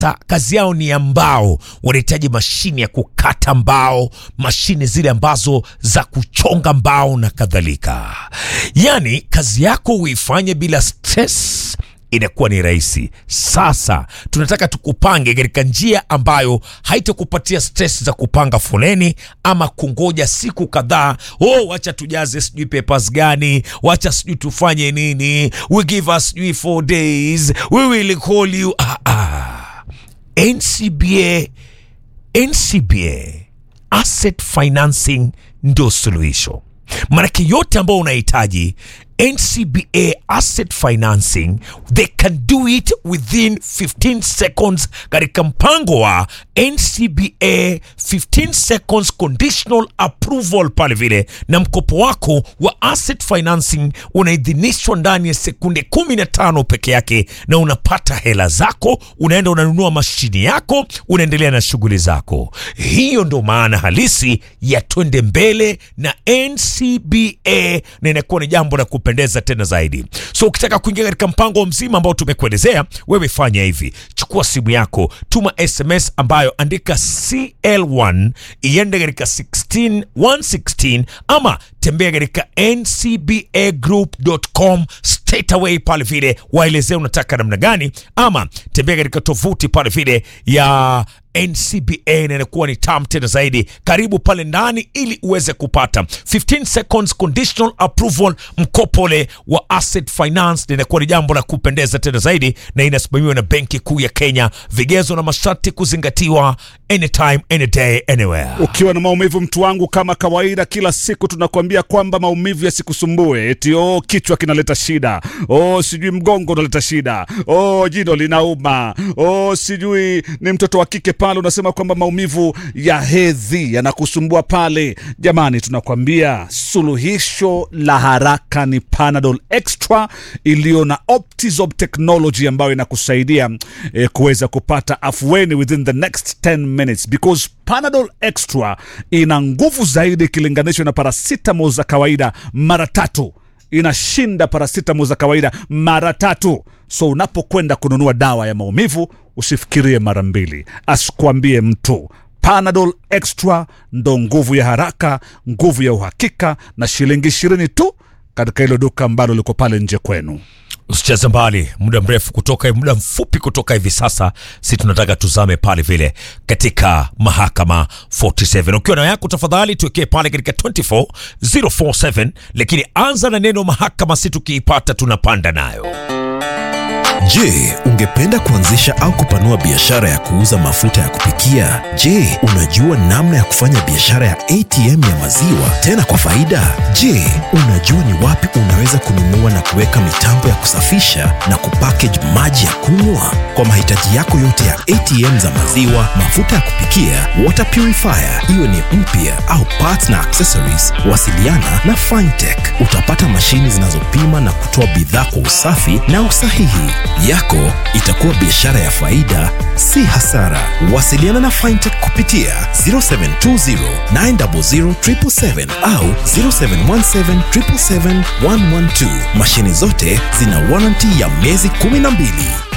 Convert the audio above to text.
Ta, kazi yao ni ya mbao, wanahitaji mashine ya kukata mbao, mashine zile ambazo za kuchonga mbao na kadhalika. Yaani kazi yako uifanye bila stress inakuwa ni rahisi. Sasa tunataka tukupange katika njia ambayo haitakupatia stress za kupanga foleni ama kungoja siku kadhaa. Oh, wacha tujaze sijui papers gani, wacha sijui tufanye nini, we give us sijui four days, we will call you. Ah, ah. NCBA, NCBA asset financing ndo suluhisho. Maanake yote ambayo unahitaji NCBA asset financing they can do it within 15 seconds katika mpango wa NCBA 15 seconds conditional approval pale vile, na mkopo wako wa asset financing unaidhinishwa ndani ya sekunde 15 peke yake, na unapata hela zako, unaenda unanunua mashini yako, unaendelea na shughuli zako. Hiyo ndo maana halisi ya twende mbele na NCBA, na inakuwa ni jambo la kupendeza tena zaidi. So ukitaka kuingia katika mpango mzima ambao tumekuelezea, wewe fanya hivi: chukua simu yako, tuma SMS ambayo andika CL1 iende katika 16116 ama tembea katika ncbagroup.com straight away pale vile, waelezea unataka namna gani, ama tembea katika tovuti pale vile ya NCBA na inakuwa ni tam tena zaidi. Karibu pale ndani ili uweze kupata 15 seconds conditional approval, mkopole wa asset finance, na inakuwa ni jambo la kupendeza tena zaidi, na inasimamiwa na Benki Kuu ya Kenya. Vigezo na masharti kuzingatiwa, anytime any day anywhere. Ukiwa na maumivu mtu wangu, kama kawaida, kila siku tunakuambia kwamba maumivu yasikusumbue, eti oh, kichwa kinaleta shida, oh, sijui mgongo unaleta shida, oh, jino linauma, oh, sijui ni mtoto wa kike pale, unasema kwamba maumivu ya hedhi yanakusumbua pale. Jamani, tunakwambia suluhisho la haraka ni Panadol Extra iliyo na Optizop technology ambayo inakusaidia eh, kuweza kupata afueni within the next 10 minutes because Panadol Extra ina nguvu zaidi ikilinganishwa na paracetamol za kawaida mara tatu inashinda paracetamol za kawaida mara tatu. So unapokwenda kununua dawa ya maumivu usifikirie mara mbili, asikwambie mtu. Panadol Extra ndo nguvu ya haraka, nguvu ya uhakika, na shilingi ishirini tu katika hilo duka ambalo liko pale nje kwenu. Usicheze mbali muda mrefu kutoka muda mfupi kutoka hivi sasa, si tunataka tuzame pale vile katika mahakama 47. Ukiwa na yako tafadhali tuwekee pale katika 24047, lakini anza na neno mahakama, si tukiipata tunapanda nayo. Je, ungependa kuanzisha au kupanua biashara ya kuuza mafuta ya kupikia? Je, unajua namna ya kufanya biashara ya ATM ya maziwa tena kwa faida? Je, unajua ni wapi unaweza kununua na kuweka mitambo ya kusafisha na kupackage maji ya kunywa? Kwa mahitaji yako yote ya ATM za maziwa, mafuta ya kupikia, water purifier, iwe ni mpya au parts na accessories, wasiliana na Fintech. Utapata mashini zinazopima na kutoa bidhaa kwa usafi na usahihi yako itakuwa biashara ya faida, si hasara. Wasiliana na Fintech kupitia 0720 900 777 au 0717 777 112. Mashine zote zina warranty ya miezi 12.